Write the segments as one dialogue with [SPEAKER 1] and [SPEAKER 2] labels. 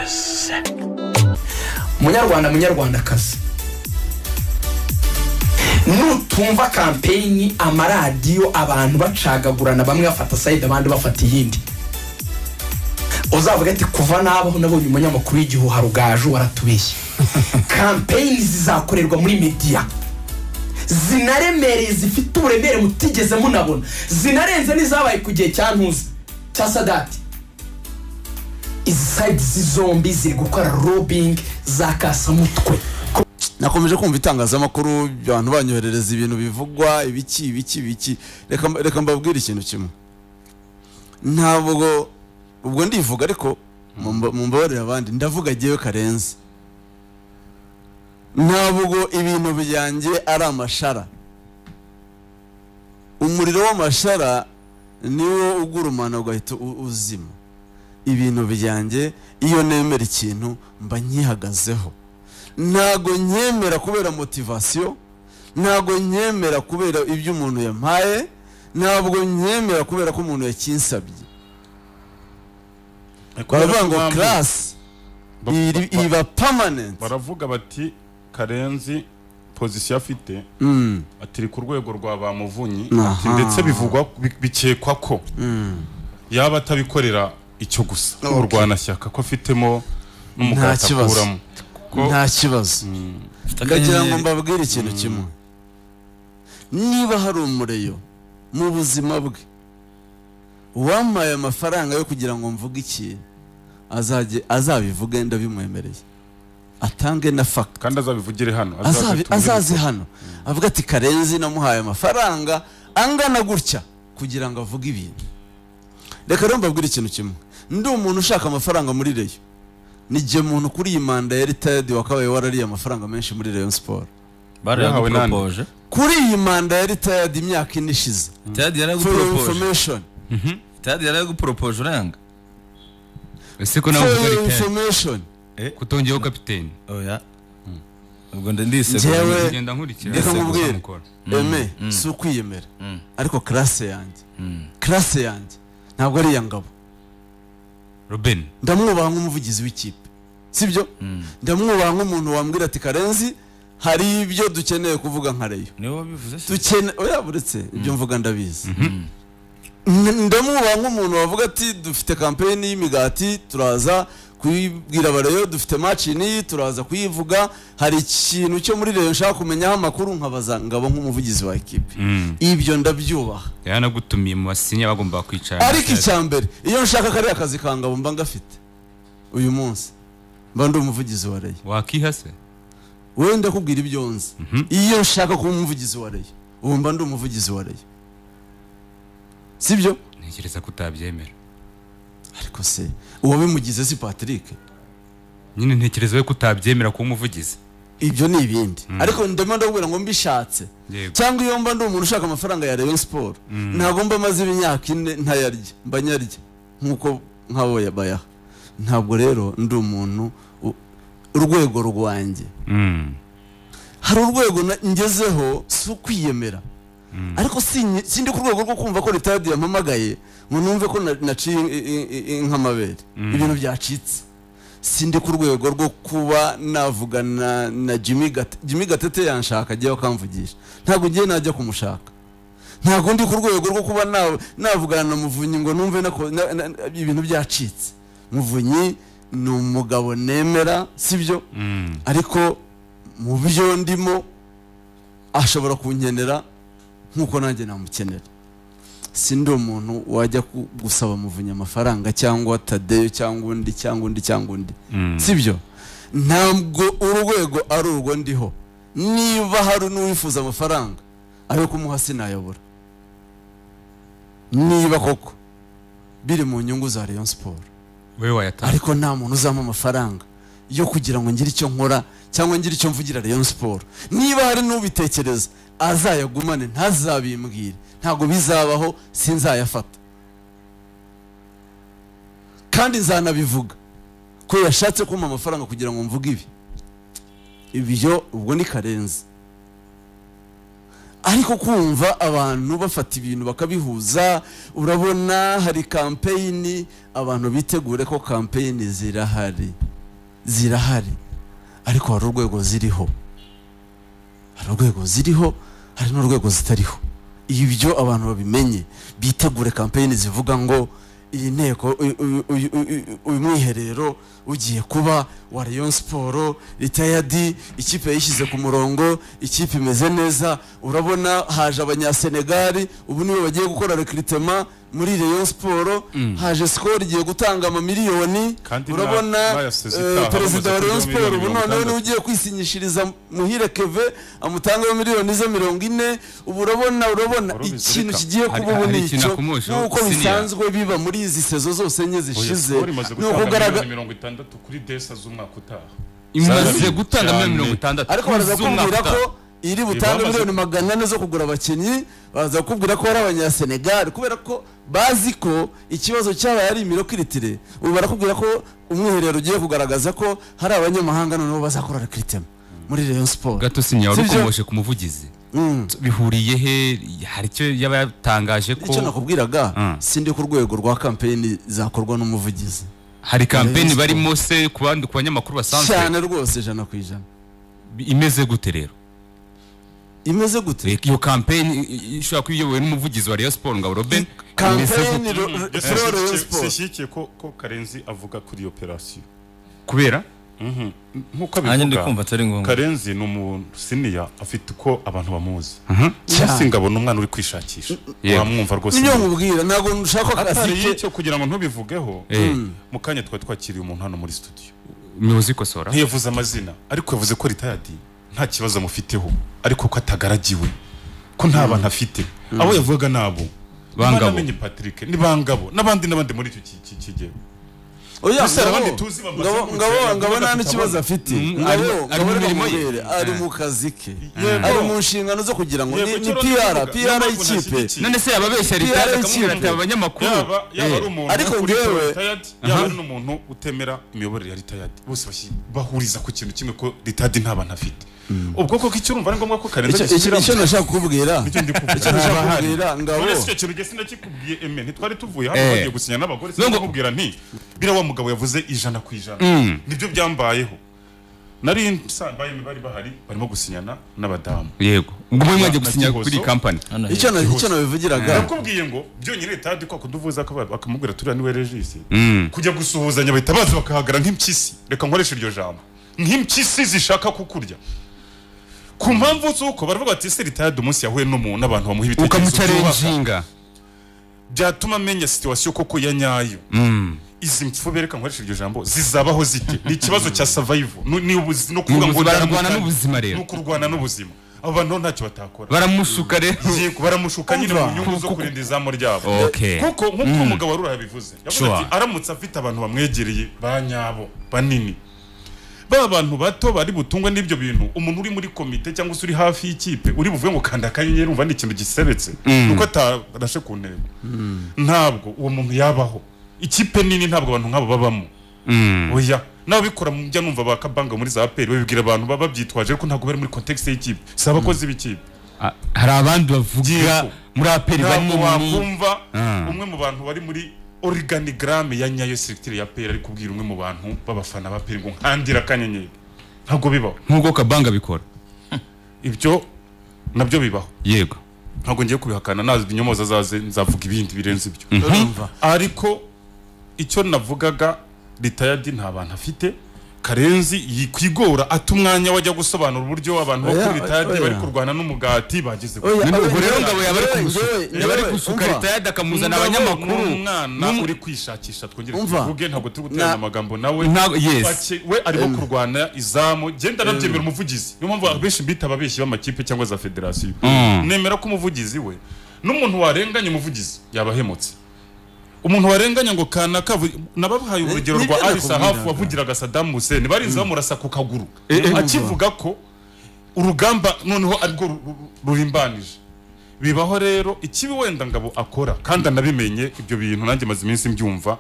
[SPEAKER 1] yes munyarwanda munyarwandakazi nutumva kampenyi amaradiyo abantu bacagagurana bamwe bafata sayidi abandi bafata iyindi uzavuga ati kuva nabaho nabonye umunyamakuru w'igihu harugaju waratubeshye kampeyini zizakorerwa muri mediya zinaremereye zifite uburemere mutigeze munabona zinarenze n'izabaye ku gihe cya ntuzi cya sadati izi sayidizi zombi ziri gukora robingi za kasamutwe
[SPEAKER 2] nakomeje kumva itangazamakuru abantu banyoherereza ibintu bivugwa ibiki ibiki ibiki Reka- reka mbabwire ikintu kimwe ntabwo ubwo ndivuga ariko mumba- mumbabarire abandi ndavuga agiyewe karenze ntabwo ibintu byanjye ari amashara umuriro w'amashara niwo ugurumana ugahita u- uzima ibintu byanjye iyo nemera ikintu mba nkihagazeho ntago nyemera kubera motivasiyo ntago nyemera kubera ibyo umuntu yampaye ntabwo nyemera kubera ko umuntu yakinsabye baravuga ngo
[SPEAKER 3] Baravuga
[SPEAKER 2] karasi
[SPEAKER 3] ba-
[SPEAKER 2] iri-
[SPEAKER 3] ba-
[SPEAKER 2] iba pamanenti
[SPEAKER 3] baravuga bati karenzi pozisiyo afite atiri ku rwego rwa ba muvunyi
[SPEAKER 2] Aha.
[SPEAKER 3] ati ndetse bivugwa bi- bikekwa ko yaba atabikorera icyo gusa
[SPEAKER 2] Okay.
[SPEAKER 3] urwanashyaka ko afitemo n'umugati
[SPEAKER 2] kibazo.
[SPEAKER 3] akuramo ko
[SPEAKER 2] nta kibazo ndagira ngo mbabwire ikintu kimwe niba hari umureyo mu buzima bwe uwampaye amafaranga yo kugira ngo mvuge ikintu azajye azabivuge ndabimwemereye atange na fakita
[SPEAKER 3] kandi azabivugire hano
[SPEAKER 2] azabi-
[SPEAKER 3] azazitumire.
[SPEAKER 2] azaze hano avuga ati karenzi namuhaye amafaranga angana gutya kugira ngo avuge ibintu reka rero mbabwire ikintu kimwe ndi umuntu ushaka amafaranga muri reyo n'igihe umuntu kuri iyi manda ya ritayadi wakabaye warariye amafaranga menshi muri reyo siporo
[SPEAKER 3] Yahawe nande?
[SPEAKER 4] barayaguporopoje
[SPEAKER 2] kuri iyi manda ya ritayadi imyaka ine ishize
[SPEAKER 4] tayadi
[SPEAKER 2] for your
[SPEAKER 4] yarayaguporopoje
[SPEAKER 2] information
[SPEAKER 4] tayadi yarayaguporopoje urayanga
[SPEAKER 5] ese ko nawe
[SPEAKER 2] for
[SPEAKER 5] uvuga
[SPEAKER 2] your
[SPEAKER 5] ritaya
[SPEAKER 2] information
[SPEAKER 5] kutongeyeho kapiteni
[SPEAKER 4] oya ubwo ndi- ndisegura
[SPEAKER 2] Njyewe-
[SPEAKER 5] ngenda nkurikira
[SPEAKER 2] Reka
[SPEAKER 5] ese
[SPEAKER 2] nkubwire.
[SPEAKER 5] uzamukora.
[SPEAKER 2] eme si ukwiyemera
[SPEAKER 4] Mm.
[SPEAKER 2] ariko karase yanjye
[SPEAKER 4] Mm.
[SPEAKER 2] karase yanjye ntabwo ari iya ngabo
[SPEAKER 5] robin
[SPEAKER 2] ndamwubaha nk'umuvugizi w'ikipe sibyo ndamwubaha nk'umuntu wambwira ati karenzi hari ibyo dukeneye kuvuga nka reyo
[SPEAKER 4] niwe wabivuze se
[SPEAKER 2] dukene oya buretse ibyo mvuga ndabizi N- ndamwubaha nk'umuntu wavuga ati dufite kampeyini y'imigati turaza kuyibwira abareyo dufite maci n'iyi turaza kuyivuga hari ikintu cyo muri reyo nshaka kumenyaho amakuru nkabaza ngabo nk'umuvugizi wa ekipe ibyo ndabyubaha
[SPEAKER 5] yanagutumiye mu basinya bagomba kwicara
[SPEAKER 2] ariko icya mbere iyo nshaka kariya kazi ka ngabo mba ngafite uyu munsi mba ndi umuvugizi wa reyo
[SPEAKER 5] wakiha se
[SPEAKER 2] wowe ndakubwira ibyo nzi iyo nshaka kuba umuvugizi wa reyo ubu mba ndi umuvugizi wa reyo sibyo
[SPEAKER 5] ntekereza ko utabyemera
[SPEAKER 2] ariko se uwabimugize si patrick
[SPEAKER 5] nyine ntekereza we ko utabyemera kuba umuvugizi
[SPEAKER 2] ibyo ni ibindi ariko ndimo ndakubwira ngo mbishatse
[SPEAKER 5] Yego.
[SPEAKER 2] cyangwa iyo mba ndi umuntu ushaka amafaranga ya rayon siporo ntabwo mba maze imyaka ine ntayarya mba nyarya nk'uko nk'abo yabayaha ntabwo rero ndi umuntu u- urwego rwanjye
[SPEAKER 5] Mm.
[SPEAKER 2] hari urwego na- ngezeho si ukwiyemera ariko sinye- sindi ku rwego rwo kumva ko leta yampamagaye ngo numve ko na- naciye in- in- in- inka amabere ibintu byacitse sindi ku rwego rwo kuba navugana na jimmy Gate- jimmy gatete yanshaka agiye akamvugisha ntabwo ngiye najya kumushaka ntabwo ndi ku rwego rwo kuba na- navugana na muvunyi ngo numve nako- na- na- na- ibintu byacitse muvunyi ni umugabo nemera sibyo
[SPEAKER 5] Mm.
[SPEAKER 2] ariko mu byo ndimo ashobora kunkenera nk'uko nanjye namukenera si ndi umuntu wajya ku- gusaba muvunyi amafaranga cyangwa tadeyo cyangwa undi cyangwa undi cyangwa undi
[SPEAKER 5] Mm.
[SPEAKER 2] sibyo ntabwo urwego ari urwo ndiho niba hari n'uwifuza amafaranga ayo kumuha sinayobora niba koko biri mu nyungu za rayon siporo
[SPEAKER 5] we wayatanga
[SPEAKER 2] ariko nta muntu uzampa amafaranga yo kugira ngo ngire icyo nkora cyangwa ngire icyo mvugira rayon siporo niba hari n'ubitekereza azayagumane ntazabimbwire ntabwo bizabaho sinzayafata kandi nzanabivuga ko yashatse kumpa amafaranga kugira ngo mvuge ibi ibyo ubwo ni karenzi ariko kumva abantu bafata ibintu bakabihuza urabona hari kampeyini abantu bitegure ko kampeyini zirahari zirahari ariko hari urwego ziriho hari urwego ziriho hari n'urwego zitariho ibyo abantu babimenye bitegure kampeyini zivuga ngo iyi nteko uyu- uyu- uyu- uyu- uyu mwiherero ugiye kuba wa rayon siporo ritayadi ikipe yishyize ku murongo ikipe imeze neza urabona haje abanyasenegali ubu nibo bagiye gukora rekiritema muri rayon siporo haje sikoro igiye gutanga amamiliyoni
[SPEAKER 3] Kandi
[SPEAKER 2] urabona
[SPEAKER 3] na- bayaseze
[SPEAKER 2] eh,
[SPEAKER 3] itaha
[SPEAKER 2] perezida wa
[SPEAKER 3] bamaze
[SPEAKER 2] rayon
[SPEAKER 3] kuduha
[SPEAKER 2] siporo ubu
[SPEAKER 3] miliyoni mirongo
[SPEAKER 2] noneho niwe
[SPEAKER 3] itandatu.
[SPEAKER 2] ugiye kwisinyishiriza muhire keve amutangeho miliyoni ze mirongo ine ubu urabona urabona
[SPEAKER 3] Wari ubizirika.
[SPEAKER 2] ikintu kigiye
[SPEAKER 5] Hari-
[SPEAKER 2] kuba ubu
[SPEAKER 5] hari
[SPEAKER 2] ni
[SPEAKER 5] ikintu
[SPEAKER 2] icyo
[SPEAKER 5] nakumushaho,
[SPEAKER 2] nk'uko
[SPEAKER 5] siniya.
[SPEAKER 2] bisanzwe biba muri izi sezo zose enye zishize
[SPEAKER 3] Siporo imaze
[SPEAKER 2] ni
[SPEAKER 3] gutanga
[SPEAKER 2] ukugaragara
[SPEAKER 3] miliyoni mirongo itandatu kuri desa z'umwaka utaha
[SPEAKER 5] imaze
[SPEAKER 3] Cyane.
[SPEAKER 5] gutanga
[SPEAKER 3] Cyane.
[SPEAKER 5] miliyoni mirongo itandatu
[SPEAKER 2] ariko baraza kukubwira ko iri butange
[SPEAKER 3] bamaze-
[SPEAKER 2] miliyoni magana ane zo kugura abakinnyi baraza kukubwira ko ari abanyasenegali kubera ko bazi ko ikibazo cyabaye ari imirokiritire ubu barakubwira ko umwiherero ugiye kugaragaza ko hari abanyamahanga noneho bazakora rekiritema muri rayon siporo
[SPEAKER 5] gato sinya wari
[SPEAKER 2] Sibyo?
[SPEAKER 5] ukomoshe ku muvugizi bihuriye he hari icyo yaba yatangaje ko
[SPEAKER 2] icyo nakubwiraga
[SPEAKER 5] Mm.
[SPEAKER 2] sindi ku rwego rwa kampeyini zakorwa n'umuvugizi
[SPEAKER 5] hari
[SPEAKER 2] Rayon
[SPEAKER 5] kampeni
[SPEAKER 2] Sport.
[SPEAKER 5] barimo se ku bandi ku banyamakuru basanzwe
[SPEAKER 2] cyane rwose ijana ku ijana
[SPEAKER 5] imeze gute rero
[SPEAKER 2] imeze gute
[SPEAKER 5] iyo kampeni ishobora kuba iyobowe n'umuvugizi wa Rayon Sport ngabo Robin imeze
[SPEAKER 2] kampeyini
[SPEAKER 5] gute
[SPEAKER 2] ro- ro-
[SPEAKER 3] Ndetse
[SPEAKER 2] ro-
[SPEAKER 3] zishyigikiye-
[SPEAKER 2] Rayon Sport.
[SPEAKER 3] zishyigikiye ko ko karenzi avuga kuri iyo operasiyo
[SPEAKER 5] kubera
[SPEAKER 3] nk'uko
[SPEAKER 4] nanjye ndi kumva
[SPEAKER 3] abivuga
[SPEAKER 4] atari ngombwa
[SPEAKER 3] karenzi ni umuntu siniya afite uko abantu bamuzi
[SPEAKER 2] Cyane.
[SPEAKER 3] cyase ngabona umwana uri kwishakisha
[SPEAKER 5] Yego.
[SPEAKER 3] wamwumva rwose
[SPEAKER 2] nibyo nkubwira ntabwo nshaka ko
[SPEAKER 3] atari
[SPEAKER 2] kasike
[SPEAKER 3] icyo kugira ngo ntubivugeho
[SPEAKER 5] Eh,
[SPEAKER 3] mu kanya twari twakiriye umuntu hano muri studio
[SPEAKER 5] umuyobozi w'ikosora
[SPEAKER 3] ntiyavuze amazina ariko yavuze ko ritayadi nta kibazo amufiteho ariko ko atagaragiwe ko nta bantu afite abo yavugaga ni abo
[SPEAKER 5] Bangabo.
[SPEAKER 3] banamenye patrick ni bangabo n'abandi n'abandi muri icyo ki- ki- kigero
[SPEAKER 2] oya
[SPEAKER 3] Gusa hari abandi
[SPEAKER 2] ngabo-
[SPEAKER 3] tuzi bamaze
[SPEAKER 2] ngabo
[SPEAKER 3] gutera
[SPEAKER 2] ngabo
[SPEAKER 3] abandi
[SPEAKER 2] ngabo nta
[SPEAKER 3] bafite
[SPEAKER 2] n'ikibazo
[SPEAKER 3] abana.
[SPEAKER 2] afite
[SPEAKER 5] Mm,
[SPEAKER 2] ngabo
[SPEAKER 5] ari- ari
[SPEAKER 2] ngabo
[SPEAKER 5] mu
[SPEAKER 2] ari
[SPEAKER 5] mirimo
[SPEAKER 2] mu
[SPEAKER 5] ye.
[SPEAKER 2] mubere ari
[SPEAKER 5] Eh.
[SPEAKER 2] mu kazi ke
[SPEAKER 3] Yego.
[SPEAKER 2] ari mu nshingano zo kugira ngo
[SPEAKER 3] Yego,
[SPEAKER 2] ni ni
[SPEAKER 3] icyo
[SPEAKER 2] pr
[SPEAKER 3] navugaga,
[SPEAKER 2] pr
[SPEAKER 3] niyo mpamvu
[SPEAKER 2] y'ikipe
[SPEAKER 3] nashyigikiye.
[SPEAKER 5] none se yababeshya
[SPEAKER 2] PR
[SPEAKER 5] ritari
[SPEAKER 2] y'ikipe.
[SPEAKER 5] akamubwira ati aba banyamakuru
[SPEAKER 3] yaba yaba
[SPEAKER 5] Eh,
[SPEAKER 3] ari umuntu
[SPEAKER 2] Ariko
[SPEAKER 3] uri
[SPEAKER 2] njyewe-
[SPEAKER 3] kuri retired yaba ari n'umuntu utemera imiyoborere ya retired bose bashyi- bahuriza ku kintu kimwe ko retired nta bantu afite ubwo koko icyo urumva ari ngombwa ko karenzi
[SPEAKER 2] Icyo- icyo
[SPEAKER 3] agishyiramo
[SPEAKER 2] icyo nashaka kukubwira
[SPEAKER 3] Nicyo ndi kuvuga.
[SPEAKER 2] icyo nashaka kukubwira ngabo
[SPEAKER 3] none se icyo kintu gesi ndakikubwiye eme ntitwari tuvuye hano
[SPEAKER 5] Eh.
[SPEAKER 3] bagiye gusinya n'abagore
[SPEAKER 5] Nubwo-
[SPEAKER 3] sinakubwira nti bira wa mugabo yavuze ijana ku ijana
[SPEAKER 5] Mm.
[SPEAKER 3] nibyo byambayeho nari nsambaye bari bahari barimo gusinyana n'abadamu
[SPEAKER 5] yego ubwo muri mwagiye
[SPEAKER 3] Na- na
[SPEAKER 5] gusinya
[SPEAKER 3] Gihozo.
[SPEAKER 5] kuri iyi kampani
[SPEAKER 4] Hano
[SPEAKER 2] icyo na-
[SPEAKER 4] hepfo.
[SPEAKER 2] icyo nabivugiraga
[SPEAKER 3] nakubwiye ngo byonyine tadi kwa kuduvuza akaba- akamubwira turiya niwe regisi
[SPEAKER 5] Mm.
[SPEAKER 3] kujya gusuhuzanya bahita baza bakahagara nk'impyisi reka nkoreshe iryo jambo nk'impyisi zishaka kukurya ku mpamvu z'uko baravuga bati ese ritayadi umunsi yahuye n'umuntu n'abantu bamuha ibitekerezo byubaka."
[SPEAKER 5] ukamucarenjinga
[SPEAKER 3] byatuma amenya situwasiyo koko ya nyayo izi mfube reka nkoreshe iryo jambo zizabaho zite ni ikibazo cya savayivu ni ubuzi no kuvuga
[SPEAKER 5] Ni
[SPEAKER 3] ngo
[SPEAKER 5] ubuzi- bararwana
[SPEAKER 3] ndaramukanya.
[SPEAKER 5] n'ubuzima rero.
[SPEAKER 3] ni ukurwana n'ubuzima abo bantu ho ntacyo batakora
[SPEAKER 5] baramushuka rero
[SPEAKER 3] Yego, baramushuka nyine mu
[SPEAKER 2] Umva.
[SPEAKER 3] nyungu zo kurinda izamu ryabo
[SPEAKER 5] Okay.
[SPEAKER 3] kuko nk'uko umugabo wa Rura yabivuze yavuze
[SPEAKER 5] Sure.
[SPEAKER 3] ati aramutse afite abantu bamwegereye ba nyabo banini ba bantu bato bari butungwe n'ibyo bintu umuntu uri muri komite cyangwa se uri hafi y'ikipe uri buvuge ngo kanda akanyenyeri umva ni ikintu giseretse kuko atarashe ku ntego ntabwo uwo muntu yabaho ikipe nini ntabwo abantu nk'abo babamo oya nawe bikora mu njya numva ba kabanga muri za aperi babibwira abantu baba babyitwaje ariko ntabwo bari muri kontekisi y'ikipe si abakozi b'ikipe
[SPEAKER 5] Ah, hari abandi bavuga
[SPEAKER 3] Yego.
[SPEAKER 5] muri aperi
[SPEAKER 3] ntabwo
[SPEAKER 5] banini
[SPEAKER 3] wakumva
[SPEAKER 5] Ah.
[SPEAKER 3] umwe mu bantu bari muri organigramme ya nyayo siritire ya peri ari kubwira umwe mu bantu b'abafana ba peri ngo nkandira akanyenyeri ntabwo bibaho
[SPEAKER 5] nk'uko kabanga bikora
[SPEAKER 3] ibyo nabyo bibaho
[SPEAKER 5] yego
[SPEAKER 3] ntabwo ngiye kubihakana nazi inyomoza azaze nzavuga ibindi birenze ibyo
[SPEAKER 2] urumva
[SPEAKER 3] ariko icyo navugaga ritayadi nta bantu afite karenzi yikwigora ata umwanya wajya gusobanura uburyo abantu bo kuri
[SPEAKER 2] Oya,
[SPEAKER 3] ritayadi
[SPEAKER 2] oya.
[SPEAKER 3] bari kurwana n'umugati bageze ku
[SPEAKER 2] Oya,
[SPEAKER 5] ubwo rero
[SPEAKER 2] oya,
[SPEAKER 5] ngabo yaba ari
[SPEAKER 2] oya,
[SPEAKER 5] kumushuka
[SPEAKER 2] oya,
[SPEAKER 5] yaba ari
[SPEAKER 2] oya,
[SPEAKER 5] gusuka
[SPEAKER 2] umva.
[SPEAKER 5] leta yada akamuzana
[SPEAKER 3] Umugabo
[SPEAKER 5] abanyamakuru
[SPEAKER 3] ni umwana
[SPEAKER 5] n'um-
[SPEAKER 3] uri kwishakisha twongere
[SPEAKER 2] Umva.
[SPEAKER 3] tuvuge ntabwo turi guterana
[SPEAKER 2] Na-
[SPEAKER 3] amagambo nawe
[SPEAKER 5] Ntabwo- yes.
[SPEAKER 3] Bake- we arimo kurwana izamu genda anabyemera umuvugizi niyo mpamvu abenshi mbita ababeshyi b'amakipe cyangwa za federasiyo nemera ko umuvugizi we n'umuntu warenganya umuvugizi yabahemutse umuntu warenganya ngo kanaka avu- nabahaye urugero
[SPEAKER 2] nibyo
[SPEAKER 3] rwa arisa
[SPEAKER 2] nakubwiraga.
[SPEAKER 3] hafu wavugiraga sadamu huseni barinze bamurasa ku kaguru
[SPEAKER 5] eh,
[SPEAKER 3] akivuga ko urugamba noneho arwo ru- ru- rurimbanije bibaho rero ikibi wenda ngabo akora kandi anabimenye ibyo bintu nanjye maze iminsi mbyumva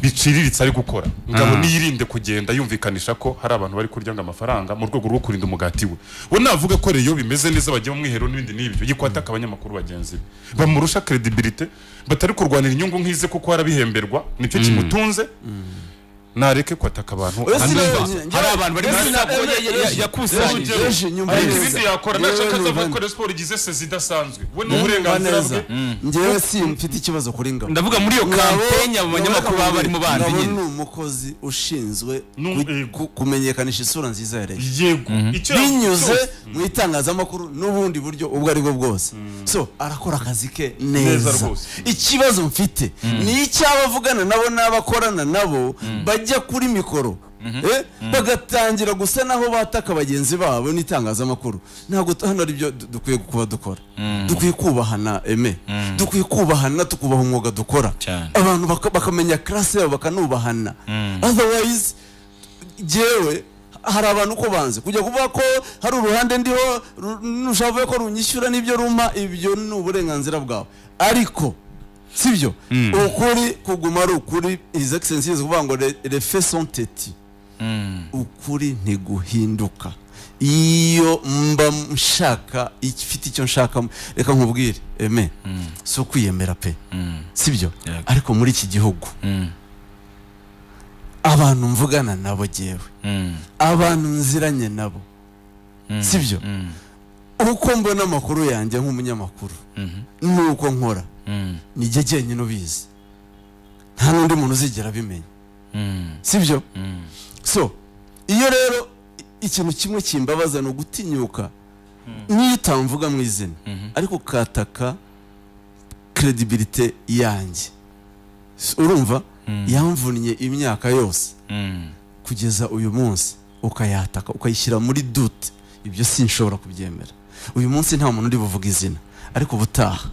[SPEAKER 3] biciriritse ari gukora ngabo niyirinde kugenda yumvikanisha ko hari abantu bari kurya ngo amafaranga mu rwego rwo kurinda umugati we we navuga ko rero bimeze neza bagiye mu mwiherero n'ibindi n'ibyo yikwataka abanyamakuru bagenzi be bamurusha credibility batari kurwanira inyungu nk'ize kuko harabihemberwa nicyo kimutunze nareke kwataka abantu
[SPEAKER 2] Oya,
[SPEAKER 3] ahandi
[SPEAKER 2] sinabonye.
[SPEAKER 3] hose.
[SPEAKER 2] Njyewe-
[SPEAKER 5] hari abantu bari muri
[SPEAKER 2] Yesu
[SPEAKER 5] sako
[SPEAKER 2] na-
[SPEAKER 5] ya- ya-
[SPEAKER 2] Yesu-
[SPEAKER 5] yakusanyije
[SPEAKER 2] Yesu- Yesu, nyumva
[SPEAKER 3] hari
[SPEAKER 2] neza.
[SPEAKER 3] ibindi yakora nashaka
[SPEAKER 2] Yewe,
[SPEAKER 3] azava
[SPEAKER 2] nyumva
[SPEAKER 3] gukora siporo igize sezi idasanzwe we ni
[SPEAKER 2] neza.
[SPEAKER 3] uburenganzira bwe
[SPEAKER 2] njyewe si mfite ikibazo kuri ngabo
[SPEAKER 5] ndavuga muri iyo kampenya abo banyamakuru baba barimo bandi
[SPEAKER 2] Ngabo
[SPEAKER 5] nyine
[SPEAKER 2] ni umukozi ushinzwe
[SPEAKER 3] Ni
[SPEAKER 2] ku-
[SPEAKER 3] yego.
[SPEAKER 2] ku- kumenyekanisha isura nziza ya leta
[SPEAKER 3] yego icyo yavuze
[SPEAKER 2] binyuze
[SPEAKER 3] cyose.
[SPEAKER 2] mu itangazamakuru n'ubundi buryo ubwo ari bwo bwose so arakora akazi ke neza
[SPEAKER 3] Neza rwose.
[SPEAKER 2] ikibazo mfite ni icy'abavugana nabo n'abakorana nabo bajya kuri mikoro eh, bagatangira gusa naho bataka bagenzi babo n'itangazamakuru ntabwo t- hano ari byo du- dukwiye kuba dukora dukwiye kubahana eme dukwiye kubahana tukubaha umwuga dukora
[SPEAKER 5] Cyane.
[SPEAKER 2] abantu baka- bakamenya karase yabo bakanubahana otherwise jewe hari abantu uko banze kujya kuvuga ko hari uruhande ndiho ru- nushavuye ko runyishyura n'ibyo rumpa ibyo ni uburenganzira bwawe ariko sibyo ukuri kuguma ari ukuri his excellency ni ukuvuga ngo le- le fait sont têtus ukuri ntiguhinduka iyo mba mshaka ifite icyo nshaka reka nkubwire eme si ukwiyemera pe sibyo
[SPEAKER 5] Yego.
[SPEAKER 2] ariko muri iki gihugu abantu mvugana nabo jyewe abantu nziranye nabo sibyo uko mbona amakuru yanjye nk'umunyamakuru ni uko nkora nijye jyenyine ubizi nta n'undi muntu uzigera abimenya sibyo so iyo rero i- ikintu kimwe kimbabaza ni ugutinyuka niyo utamvuga mu izina ariko ukataka kredibilite yanjye S- urumva yamvunnye imyaka yose kugeza uyu munsi ukayataka ukayishyira muri dute ibyo sinshobora kubyemera uyu munsi nta muntu uri buvuga izina ariko ubutaha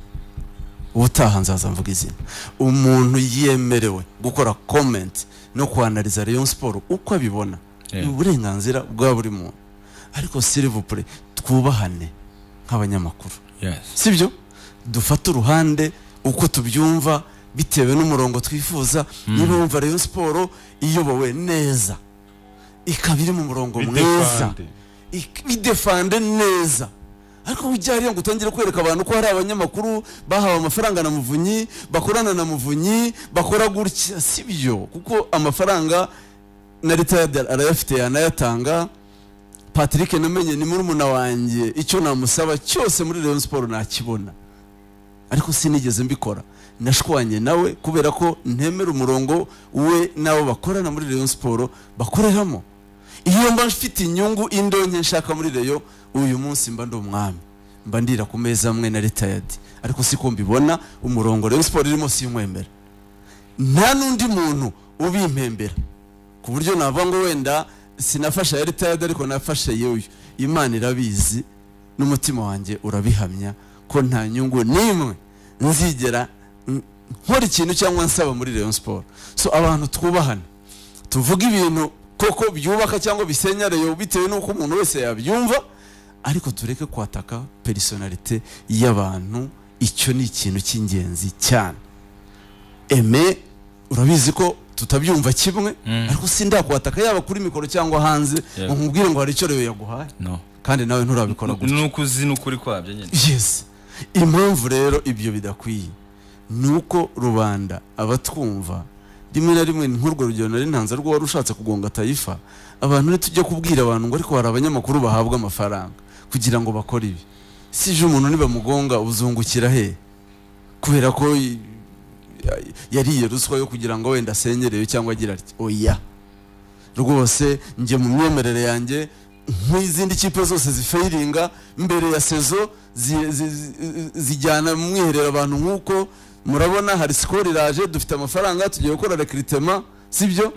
[SPEAKER 2] ubutaha nzaza mvuga izina umuntu yemerewe gukora comment no kwanariza Rayon Sport uko abibona ni uburenganzira bwa buri muntu ariko silivupure twubahane nk'abanyamakuru
[SPEAKER 5] Yes.
[SPEAKER 2] sibyo dufate uruhande uko tubyumva bitewe n'umurongo twifuza niba wumva Rayon Sport iyobowe neza ikaba iri mu murongo mwiza
[SPEAKER 3] Bidefande.
[SPEAKER 2] ik- bidefande neza ariko ujya hariya ngo utangire kwereka abantu ko hari abanyamakuru bahawe amafaranga na muvunyi bakorana na muvunyi bakora gutya sibyo kuko amafaranga na leta ya- arayafite yanayatanga patrick namenye ni murumuna wanjye icyo namusaba cyose muri Rayon Sport nakibona ariko sinigeze mbikora nashwanye nawe kubera ko ntemera umurongo we n'abo bakorana muri Rayon Sport bakoreramo iyo mba mfite inyungu indonke nshaka muri reyo uyu munsi mba ndi umwami mba ndira ku meza amwe na retayadi ariko siko mbibona umurongo reyo siporo irimo sinywemera nta n'undi muntu ubimpembera ku buryo navuga ngo wenda sinafasha ya retayadi ariko nafashe y'uyu imana irabizi n'umutima wanjye urabihamya ko nta nyungu n'imwe nzigera mm, nkora ikintu cyangwa nsaba muri reyo siporo so abantu twubahane tuvuga ibintu koko byubaka cyangwa bisenya reyo bitewe n'uko umuntu wese yabyumva ariko tureke kwataka perisonalite y'abantu icyo ni ikintu cy'ingenzi cyane eme urabizi ko tutabyumva kimwe ariko sindakwataka yaba kuri mikoro cyangwa hanze ngo
[SPEAKER 5] Yego.
[SPEAKER 2] nkubwire ngo hari icyo reyo yaguhaye
[SPEAKER 5] No.
[SPEAKER 2] kandi nawe nturabikora gutya
[SPEAKER 4] nuko uzi n'ukuri kwabyo nyine
[SPEAKER 2] yes impamvu rero ibyo bidakwiye ni uko rubanda abatwumva rimwe na rimwe ni nk'urwo rugero nari ntanze rwo wari ushatse kugonga tayifa abantu ni tujya kubwira abantu ngo ariko hari abanyamakuru bahabwa amafaranga kugira ngo bakore ibi si ejo umuntu nibamugonga uzungukira he kubera ko i- ya- yariye ruswa yo kugira ngo wenda asenyerewe cyangwa agira ati oya rwose njye mu myemerere yanjye nk'izindi kipe zose zifayiringa mbere ya sezo zi- zi- zi- zijyana mu mwiherero abantu nk'uko murabona hari sikoro iraje dufite amafaranga tugiye gukora rekiritema sibyo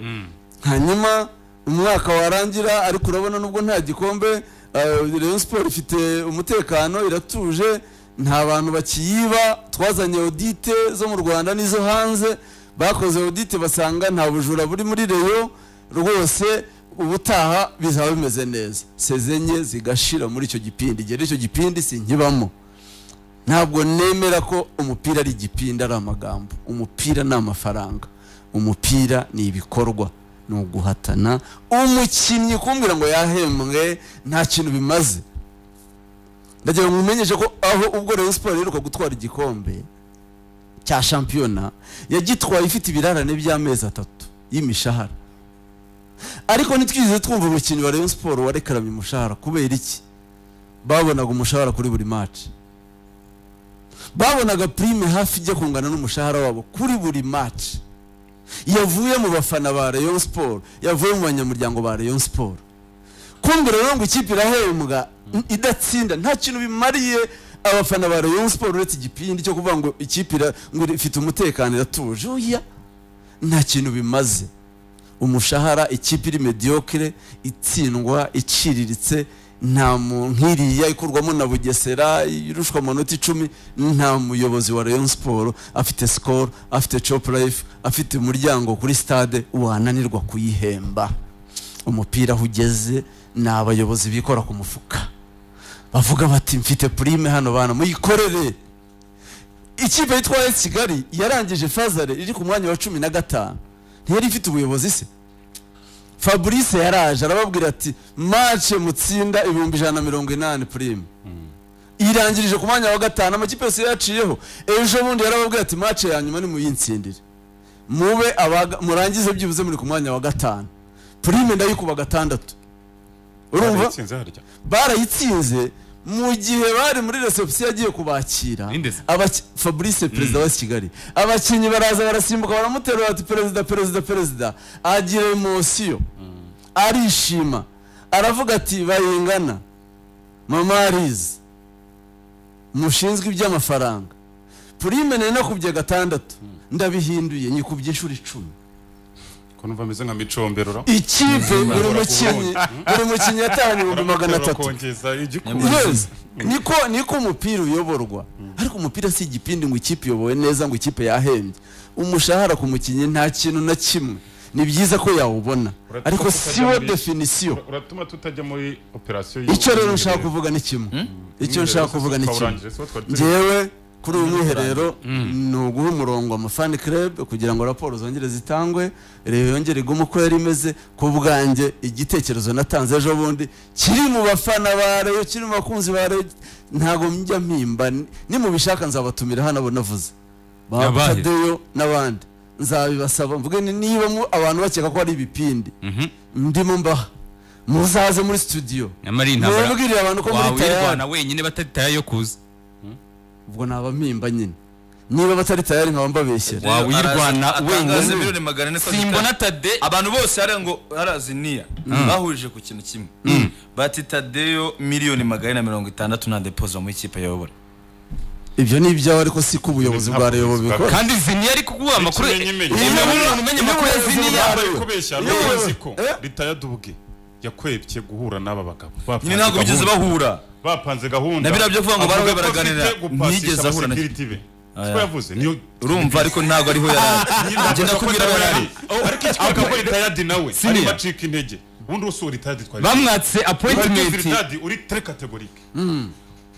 [SPEAKER 2] hanyuma umwaka warangira ariko urabona nubwo nta gikombe eh, Rayon Sport ifite umutekano iratuje nta bantu bakiyiba twazanye audite zo mu Rwanda n'izo hanze bakoze audite basanga nta bujura buri muri Rayon rwose ubutaha bizaba bimeze neza sezenye zigashira muri icyo gipindi igihe rero icyo gipindi sinkibamo ntabwo nemera ko umupira ari igipindi ari amagambo umupira ni amafaranga umupira ni ibikorwa ni uguhatana umukinnyi kumbwira ngo yahembwe nta kintu bimaze ndagira ngo mumenyeshe ko aho ubwo Rayon Sport iheruka gutwara igikombe cya shampiyona yagitwaye ifite ibirarane by'amezi atatu y'imishahara ariko ntitwize twumva umukinnyi wa Rayon Sport warekaramye umushahara kubera iki babonaga umushahara kuri buri match babonaga prime hafi ijya kungana n'umushahara wabo kuri buri match yavuye mu bafana ba Rayon Sport yavuye mu banyamuryango ba Rayon Sport kumbura rero ngo ikipe irahembwa idatsinda nta kintu bimariye abafana ba Rayon Sport uretse igipindi cyo kuvuga ngo ikipe ira- ngo ifite umutekano iratuje oya nta kintu bimaze umushahara ikipe iri mediocre itsindwa iciriritse nta mu- nk'iriya ikurwamo na bugesera irushwa amanota icumi nta muyobozi wa rayon siporo afite sikoro afite copu rayifu afite umuryango kuri stade wananirwa kuyihemba umupira aho ugeze ni abayobozi bikora ku mufuka bavuga bati mfite purime hano bana muyikorere ikipe yitwaye kigali yarangije fazare iri ku mwanya wa cumi na gatanu ntiyari ifite ubuyobozi se fabrice yaraje arababwira ati mace mutsinda ibihumbi ijana na mirongo inani purime irangirije ku mwanya wa gatanu amakipe yose yaciyeho ejo bundi yarababwira ati mace ya nyuma nimuyintsindire mube abaga- murangize byibuze muri ku mwanya wa gatanu purime ndayikuba gatandatu urumva
[SPEAKER 3] Yaratsinze harya
[SPEAKER 2] barayitsinze mu gihe bari muri reception yagiye kubakira
[SPEAKER 5] Ninde se?
[SPEAKER 2] abaki- fabrice perezida wa kigali abakinnyi baraza barasimbuka baramuterura bati perezida perezida perezida agira emosiyo arishima aravuga ati bayingana mama arizi mushinzwe iby'amafaranga purime nari nakubye gatandatu ndabihinduye nyikubye inshuro icumi
[SPEAKER 3] ko numva ameze nka micomberora
[SPEAKER 2] ikipe buri
[SPEAKER 3] Urabura
[SPEAKER 2] mukinnyi buri mukinnyi yatahanye ibihumbi magana atatu
[SPEAKER 3] kongeza igikumwe
[SPEAKER 2] yes niko niko umupira uyoborwa ariko umupira si igipindi ngo ikipe iyobowe neza ngo ikipe yahembye umushahara ku mukinnyi nta kintu na kimwe ni byiza ko yawubona
[SPEAKER 3] Uratuka
[SPEAKER 2] ariko
[SPEAKER 3] tukajya
[SPEAKER 2] si wo
[SPEAKER 3] muri-
[SPEAKER 2] definisiyo
[SPEAKER 3] uratuma tutajya muri operasiyo
[SPEAKER 2] icyo rero nshaka kuvuga ni kimwe icyo nshaka kuvuga ni kimwe ngewe kuri uyu mwiherero ni uguha umurongo amafani club kugira ngo raporo zongere zitangwe reba yongere igume uko yari imeze ku bwanjye igitekerezo natanze ejo bundi kiri mu bafana ba reyo kiri mu bakunzi ba reyo ntabwo njya mpimba ni- nimubishaka nzabatumira hano abo navuze ba
[SPEAKER 5] Yabaye.
[SPEAKER 2] tadeyo n'abandi nzabibasaba mvuge ni- niba mu- abantu bakeka ko ari ibipindi ndimo mbaha muzaze muri studio
[SPEAKER 5] nyamara iyi ntambara
[SPEAKER 2] mubwirire abantu ko muri tayari
[SPEAKER 5] wawirwana wenyine batari tayari yo kuza
[SPEAKER 2] ubwo naba mpimba nyine niba batari tayari nkaba mbabeshyera
[SPEAKER 5] wawirwana
[SPEAKER 6] atangaza
[SPEAKER 5] wenyine
[SPEAKER 6] miliyoni magana ane
[SPEAKER 5] simbona tade
[SPEAKER 6] abantu bose hariya ngo harazi niya bahurije ku kintu kimwe bati tadeyo miliyoni magana ane na mirongo itandatu nta depozo mu ikipe ayobora
[SPEAKER 2] ibyo ni ibyawe ariko si ko ubuyobozi bwa
[SPEAKER 3] Ntabwo
[SPEAKER 2] reyo bubikora
[SPEAKER 5] kandi ziniya ari kuguha amakuru
[SPEAKER 3] Ikimenyi menyi.
[SPEAKER 5] Niba
[SPEAKER 2] Iyo
[SPEAKER 5] umuntu
[SPEAKER 2] umuntu
[SPEAKER 5] umenya amakuru ya
[SPEAKER 2] umuntu
[SPEAKER 5] ziniya
[SPEAKER 2] azi-
[SPEAKER 3] yambaye kubeshya
[SPEAKER 2] Iyo-
[SPEAKER 3] n'ubuzi ko
[SPEAKER 2] Eh.
[SPEAKER 3] bitayadubwe yakwebye guhura n'aba bagabo Bapanze
[SPEAKER 6] nyine
[SPEAKER 3] gahunda.
[SPEAKER 6] ntabwo bigeze bahura
[SPEAKER 3] bapanze gahunda
[SPEAKER 6] Na biriya byo kuvuga ngo
[SPEAKER 3] Avuga
[SPEAKER 6] barahuye
[SPEAKER 3] ko afite
[SPEAKER 6] baraganira,
[SPEAKER 3] gupasisha
[SPEAKER 6] ntiyigeze ahura na
[SPEAKER 3] abasekiriti be siko yavuze niyo-
[SPEAKER 6] urumva ariko ntabwo ariho yarari
[SPEAKER 3] nyine
[SPEAKER 6] njye
[SPEAKER 3] avuga ko
[SPEAKER 6] ndakubwira
[SPEAKER 3] nawe
[SPEAKER 6] yarari
[SPEAKER 3] ari- ariko icyo akabura itayadi nawe
[SPEAKER 5] Siniya.
[SPEAKER 3] arimo acika intege ubundi wose uri itayadi twari
[SPEAKER 5] bamwatse appointment
[SPEAKER 3] Viridadi uri tre categorique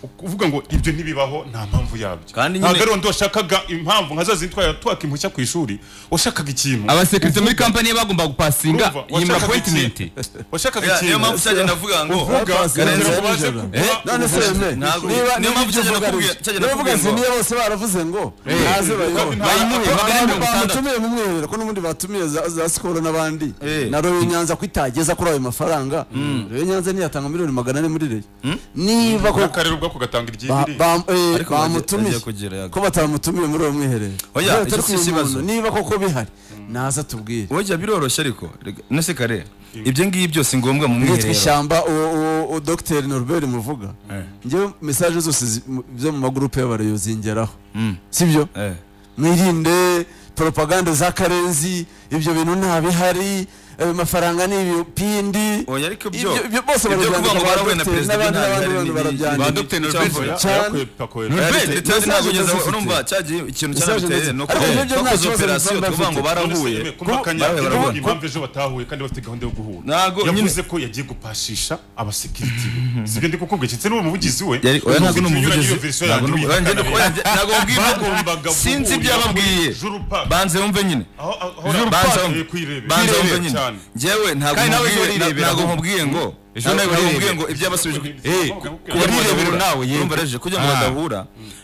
[SPEAKER 3] ukuvuga ngo ibyo ntibibaho nta mpamvu yabyo
[SPEAKER 6] Kandi nyine-
[SPEAKER 3] ntabwo ari undi washakaga impamvu nka za zindi twari twaka impushya ku ishuri washakaga ikintu
[SPEAKER 5] abasekirite muri kampani ye bagombaga gupasinga
[SPEAKER 3] Urumva,
[SPEAKER 5] yima
[SPEAKER 3] washakaga
[SPEAKER 5] appointment
[SPEAKER 3] iki? washakaga
[SPEAKER 6] Ya, niyo
[SPEAKER 3] ikintu
[SPEAKER 6] mpamvu cyagenda navuga ngo
[SPEAKER 3] uvuga
[SPEAKER 2] Bapanze
[SPEAKER 3] kugira ngo
[SPEAKER 2] neza
[SPEAKER 3] baze
[SPEAKER 2] nijoro.
[SPEAKER 3] kugura
[SPEAKER 2] none se
[SPEAKER 3] ubuvuzi.
[SPEAKER 2] yeme
[SPEAKER 6] Ntabwo-
[SPEAKER 2] niba
[SPEAKER 6] niyo
[SPEAKER 2] niba
[SPEAKER 6] mpamvu
[SPEAKER 2] ibyo
[SPEAKER 6] cyagenda
[SPEAKER 2] uvuga
[SPEAKER 6] nakubwira-
[SPEAKER 2] ari-
[SPEAKER 6] cyagenda
[SPEAKER 2] niba uvuga
[SPEAKER 6] nakubwira ngo-
[SPEAKER 2] ziniya bose baravuze ngo naze bayobore
[SPEAKER 5] bayimuhe magana ane
[SPEAKER 2] abantu
[SPEAKER 5] mirongo itandatu
[SPEAKER 2] bamutumiye mu mwiherero ko n'ubundi batumiye za, za sikoro n'abandi
[SPEAKER 6] Eh.
[SPEAKER 2] na royo nyanza ko itageza kuri ayo mafaranga royo nyanza ntiyatanga miliyoni magana ane muri reyo niba ko
[SPEAKER 3] n'akarere ubwako gatanga
[SPEAKER 2] ba-
[SPEAKER 3] iryibiri
[SPEAKER 2] ba- eh,
[SPEAKER 6] Ariko
[SPEAKER 2] bamutumiye
[SPEAKER 6] agiye kugera yaga.
[SPEAKER 2] ko batamutumiye muri uwo mwiherero
[SPEAKER 6] Oya,
[SPEAKER 2] Rero
[SPEAKER 6] icyo
[SPEAKER 2] turi
[SPEAKER 6] si
[SPEAKER 2] kumenya
[SPEAKER 6] ikibazo.
[SPEAKER 2] umuntu, niba koko bihari naza tubwire
[SPEAKER 6] wajya biroroshye ariko Rega, nese kare ibyo ngibi byose ngombwa mu
[SPEAKER 2] nitwa
[SPEAKER 6] mwiherero
[SPEAKER 2] ishyamba uwo- uwo uwo dogiteri norbert muvuga njyewe mesaje zose zi- mu- zo mu magurupe y'abareyo zingeraho sibyo
[SPEAKER 6] Eh.
[SPEAKER 2] mwirinde propaganda za karenzi ibyo bintu nta bihari ayo mafaranga ni ibipindi
[SPEAKER 6] oya ariko byo
[SPEAKER 2] Ibyo- ibyo bose
[SPEAKER 6] ibyo
[SPEAKER 2] barabyandika,
[SPEAKER 6] kuvuga ngo
[SPEAKER 2] ba
[SPEAKER 6] barahuye na
[SPEAKER 2] Dr.
[SPEAKER 6] perezida
[SPEAKER 2] n'abandi-
[SPEAKER 6] by'inama
[SPEAKER 2] n'abandi bantu
[SPEAKER 6] n'ibindi.
[SPEAKER 2] barabyandika.
[SPEAKER 6] Ba Dr. Norbert
[SPEAKER 2] Icyavuye.
[SPEAKER 6] Norbert
[SPEAKER 2] cyane.
[SPEAKER 6] Norbert, Norbert ntabwo ugeze aho
[SPEAKER 2] Message
[SPEAKER 6] urumva cyagiye ikintu cyarabiteye
[SPEAKER 2] Message
[SPEAKER 6] ni uko
[SPEAKER 2] Ariko ibyo byo nta
[SPEAKER 6] bakoze
[SPEAKER 2] kibazo
[SPEAKER 6] operasiyo
[SPEAKER 2] bizaba
[SPEAKER 6] tuvuga ngo
[SPEAKER 2] bafite.
[SPEAKER 6] barahuye
[SPEAKER 3] kumbakanya
[SPEAKER 6] Bahuye barabona.
[SPEAKER 3] impamvu ejo batahuye kandi bafite gahunda yo guhura
[SPEAKER 6] Ntabwo
[SPEAKER 3] yavuze ko yagiye gupashisha abasekiriti be sibyo ndi kukubwira ndetse n'uwo muvugizi we
[SPEAKER 6] Yari- oya, ntabwo ni
[SPEAKER 3] Unyuranye
[SPEAKER 6] umuvugizi.
[SPEAKER 3] iyo version
[SPEAKER 6] Ntabwo ni
[SPEAKER 3] yanjye
[SPEAKER 6] umu- oya,
[SPEAKER 3] uyikana
[SPEAKER 6] njye- oya,
[SPEAKER 3] rero.
[SPEAKER 6] njye- ntabwo mubwira-
[SPEAKER 3] Bagombaga
[SPEAKER 6] sinzi ibyo
[SPEAKER 3] guhurira kuri
[SPEAKER 6] yababwiye
[SPEAKER 3] Juru Park.
[SPEAKER 6] banze wumve nyine
[SPEAKER 3] aho aho
[SPEAKER 6] banza
[SPEAKER 3] aho
[SPEAKER 6] wumve
[SPEAKER 3] kwirebera
[SPEAKER 6] banza wumve
[SPEAKER 3] Kwirebera
[SPEAKER 6] nyine
[SPEAKER 3] cyane.
[SPEAKER 6] njyewe ntabwo
[SPEAKER 5] Kandi nawe ejo
[SPEAKER 6] mubwiye-
[SPEAKER 5] urirebera.
[SPEAKER 6] ntabwo nkubwiye ngo
[SPEAKER 5] Ejo nawe
[SPEAKER 6] ntabwo nkubwiye
[SPEAKER 5] urirebera.
[SPEAKER 6] ngo ibyabasubije ku-
[SPEAKER 5] Eh,
[SPEAKER 6] kugira ngo
[SPEAKER 5] urirebera
[SPEAKER 6] badahura.
[SPEAKER 5] nawe, yego.
[SPEAKER 6] urumva reje kugira ngo
[SPEAKER 5] Ah.
[SPEAKER 6] badahura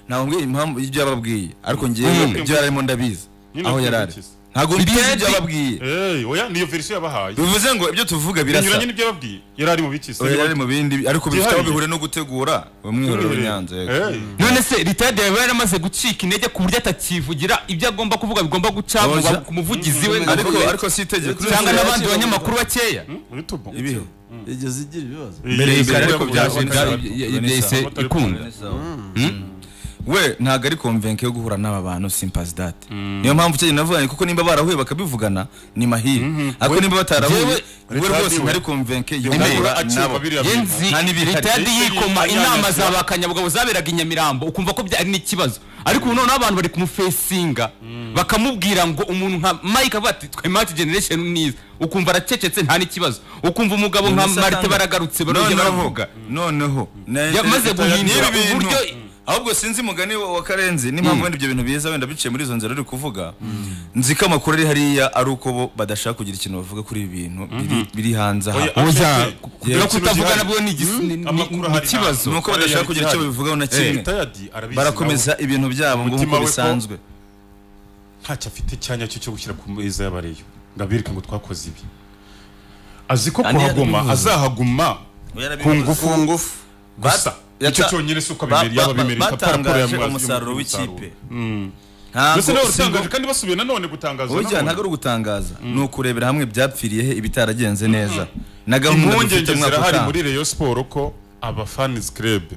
[SPEAKER 6] ntabwo mbwiye impamvu y'ibyo yababwiye ariko ngewe ibyo yarimo ndabizi
[SPEAKER 3] Nyine
[SPEAKER 6] aho
[SPEAKER 3] ubyumva
[SPEAKER 6] yarari
[SPEAKER 3] iki se?
[SPEAKER 6] ntabwo mbizi ibyo
[SPEAKER 4] BNP.
[SPEAKER 6] ababwiye
[SPEAKER 3] Eh, oya niyo verisiyo yabahaye
[SPEAKER 6] bivuze ngo ibyo tuvuga birasa
[SPEAKER 3] binyuranye n'ibyo yababwiye yari ari mu biki
[SPEAKER 6] Oya, yari mu bindi ariko bifite aho
[SPEAKER 3] Byihariye.
[SPEAKER 6] bihuriye no gutegura umwiherero w'inyanza yego.
[SPEAKER 3] Eh,
[SPEAKER 5] none se ritade yawe yaramaze gucika intege ku buryo atakivugira ibyo agomba kuvuga bigomba guca mu
[SPEAKER 6] Oya.
[SPEAKER 5] ba- ku muvugizi we
[SPEAKER 6] ariko ariko si itegeko
[SPEAKER 5] cyangga n'abandi banyamakuru bakeya
[SPEAKER 3] ibitubu.
[SPEAKER 6] ibiho
[SPEAKER 2] igeze igira ibibazo
[SPEAKER 3] Iyi
[SPEAKER 5] mbere
[SPEAKER 3] verisiyo
[SPEAKER 5] ariko
[SPEAKER 3] yabahaye.
[SPEAKER 5] byashinga yahise
[SPEAKER 3] Amatara
[SPEAKER 5] ikunda
[SPEAKER 6] we ntabwo ari konvenke yo guhura n'aba bantu simpazi date niyo mpamvu icyo gihe navuganye kuko nimba barahuye bakabivugana ni mahire ariko nimba batarahuye
[SPEAKER 5] Jewe-
[SPEAKER 6] we rwose ntari konvenke yo
[SPEAKER 5] Emeye.
[SPEAKER 6] guhura
[SPEAKER 3] Acyuka
[SPEAKER 6] nabo
[SPEAKER 3] biriya bintu.
[SPEAKER 5] yenzi
[SPEAKER 6] Nta n'ibihari.
[SPEAKER 5] ritade
[SPEAKER 3] Yahise
[SPEAKER 5] yikoma
[SPEAKER 3] yiyanya-
[SPEAKER 5] inama za ba kanyabugabo zaberaga i nyamirambo ukumva ko byari n'ikibazo ariko ubu noneho abantu bari kumufesinga bakamubwira ngo umuntu nka mike avuga ati twe mati generation niza ukumva aracecetse nta n'ikibazo ukumva umugabo nka
[SPEAKER 6] Innocent
[SPEAKER 5] marite
[SPEAKER 6] Sanga.
[SPEAKER 5] baragarutse barongera
[SPEAKER 6] noneho
[SPEAKER 5] baravuga
[SPEAKER 6] noneho na-
[SPEAKER 5] Yamaze guhindura
[SPEAKER 6] n'ibi bintu-
[SPEAKER 5] uburyo-
[SPEAKER 6] ahubwo sinzi umugani wa wa karenzi n'impamvu wenda ibyo bintu biza wenda biciye muri izo nzira uri kuvuga nzi ko amakuru ari hariya ari uko bo badashaka kugira ikintu bavuga kuri ibi bintu biri- biri hanze aha
[SPEAKER 3] Oya,
[SPEAKER 5] Oya,
[SPEAKER 3] afite-
[SPEAKER 5] no kutavuga
[SPEAKER 3] gihari.
[SPEAKER 5] nabwo ni igis- ni- ni-
[SPEAKER 3] Amakuru
[SPEAKER 5] ni
[SPEAKER 3] hari
[SPEAKER 5] ikibazo
[SPEAKER 6] ni uko badashaka kugira icyo babivugaho na
[SPEAKER 3] Eh,
[SPEAKER 6] kimwe
[SPEAKER 3] Tayadi arabizi
[SPEAKER 6] barakomeza
[SPEAKER 3] nawe.
[SPEAKER 6] ibintu byabo ngo
[SPEAKER 3] Umutima
[SPEAKER 6] nk'uko
[SPEAKER 3] we ko-
[SPEAKER 6] bisanzwe
[SPEAKER 3] ntacyo afite icyanya cyo cyo gushyira ku meza y'abareyo ngo abereke ngo twakoze ibi azi ko
[SPEAKER 6] Kandi
[SPEAKER 3] kuhaguma
[SPEAKER 6] yarabivuze.
[SPEAKER 3] azahaguma ku ngufu
[SPEAKER 2] ngufu
[SPEAKER 3] gusa
[SPEAKER 6] Yata-
[SPEAKER 3] icyo cyonyine si uko
[SPEAKER 6] ba-
[SPEAKER 3] bimera yaba
[SPEAKER 6] ba-
[SPEAKER 3] bimera
[SPEAKER 6] ba-
[SPEAKER 3] ipapuro
[SPEAKER 6] batangaje
[SPEAKER 3] y'amazi y'umusaruro.
[SPEAKER 6] umusaruro w'ikipe.
[SPEAKER 3] Mm.
[SPEAKER 6] ntabwo
[SPEAKER 3] mbese nawe
[SPEAKER 6] si ngo-
[SPEAKER 3] utangaje kandi basubiye nanone gutangaza
[SPEAKER 6] burya
[SPEAKER 3] nanone.
[SPEAKER 6] ntabwo ari ugutangaza ni ukurebera hamwe ibyapfiriye he ibitaragenze neza na gahunda dufite
[SPEAKER 3] impungenge
[SPEAKER 6] umwaka
[SPEAKER 3] zirahari
[SPEAKER 6] utaha
[SPEAKER 3] muri reyo siporo ko abafanizi kirebe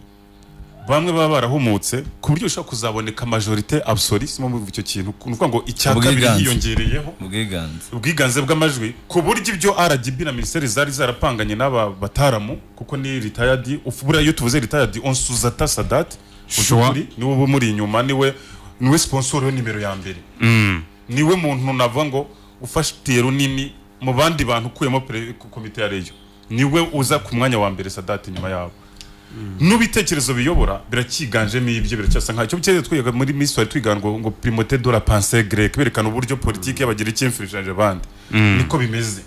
[SPEAKER 3] bamwe baba barahumutse ku buryo ushobora kuzaboneka majorite abusori si mpamvu icyo kintu ni ukuvuga ngo icya kabiri
[SPEAKER 6] Ubwiganze.
[SPEAKER 3] hiyongereyeho
[SPEAKER 6] ubwiganze
[SPEAKER 3] ubwiganze bw'amajwi ku buryo ibyo RGB na minisiteri zari zarapanganye n'aba bataramu kuko ni ritayadi buriya iyo tuvuze ritayadi onsuzata sadati ushobora niwe uba umuri inyuma niwe niwe sponsor yo nimero ya mbere niwe muntu navuga ngo ufatiye runini mu bandi bantu ukuyemo pere- ku- komite ya reyo niwe uza ku mwanya wa mbere sadati nyuma yabo n'ibitekerezo biyobora biracyiganjemo ibyo biracyasa nkacyo bukeye twiga muri minsi twari twigana ngo, ngo primote de la pensée grecque berekana uburyo politiki y'abagiriki infiltrage abandi niko bimeze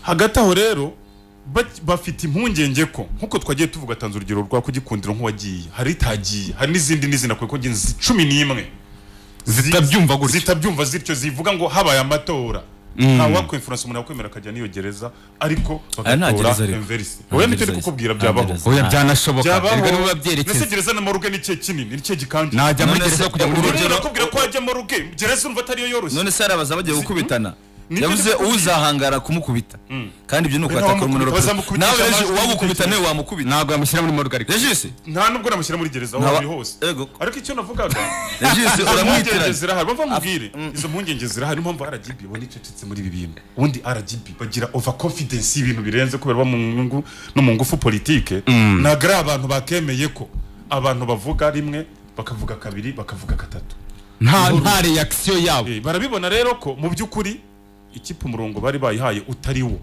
[SPEAKER 3] hagati aho rero ba- bafite impungenge ko nkuko twagiye tuvuga atanze urugero rwa kugikundira nk'uwagiye hari itagiye hari n'izindi n'izindi akwiye ko nzi cumi n'imwe
[SPEAKER 5] Zitabyumva gutyo.
[SPEAKER 3] zitabyumva zityo zivuga ngo habaye amatora ntawakwimfuransa umuntu yakwemera akajya n'iyo gereza ariko
[SPEAKER 6] Aya nta
[SPEAKER 3] bagatora
[SPEAKER 6] gereza ariko.
[SPEAKER 3] enverisi
[SPEAKER 6] Nta
[SPEAKER 3] oya nicyo ndi
[SPEAKER 6] gereza ariko.
[SPEAKER 3] kukubwira
[SPEAKER 6] Nta
[SPEAKER 3] byabaho
[SPEAKER 6] gereza.
[SPEAKER 5] oya byanashoboka erega niba
[SPEAKER 3] mbese
[SPEAKER 5] byerekeza
[SPEAKER 3] gereza na moruge ni ikihe kinini ni ikihe gikanje
[SPEAKER 5] najya muri
[SPEAKER 6] None se-
[SPEAKER 5] gereza kujya muri
[SPEAKER 3] umuntu
[SPEAKER 6] urugero-
[SPEAKER 3] arakubwira ko wajya moruge gereza urumva atariyo yoroshye
[SPEAKER 6] none se hari abaza bagiye gukubitana
[SPEAKER 3] Nibyo
[SPEAKER 6] yavuze
[SPEAKER 3] ndikubwira.
[SPEAKER 6] uzahangara kumukubita kandi ibyo ni ukubatakora
[SPEAKER 3] Ntabwo bamukubita,
[SPEAKER 6] umuntu urapfa.
[SPEAKER 3] bazamukubita
[SPEAKER 6] nawe reje
[SPEAKER 3] amajwi
[SPEAKER 6] uwagukubita
[SPEAKER 3] n'ibitekerezo.
[SPEAKER 6] nawe wamukubita
[SPEAKER 5] ntabwo yamushyira muri morugarika
[SPEAKER 6] regisi
[SPEAKER 3] nta nubwo namushyira muri gereza aho
[SPEAKER 6] Ntaba-
[SPEAKER 3] ari hose
[SPEAKER 6] Ego.
[SPEAKER 3] ariko icyo navugaga
[SPEAKER 6] regisi
[SPEAKER 3] izo mpungenge
[SPEAKER 6] uramwitiranya
[SPEAKER 3] zirahari bava mubwire izo mpungenge zirahari niyo mpamvu RGB ibona icecetse muri ibi bintu ubundi RGB bagira overconfidence y'ibintu birenze kubera baba mu nyungu no mu ngufu politike ntabwo ari abantu bakemeye ko abantu bavuga rimwe bakavuga kabiri bakavuga gatatu
[SPEAKER 5] nta nta reaction yabo
[SPEAKER 3] Eh, barabibona rero ko mu by'ukuri ikipe umurongo bari bayihaye utari wo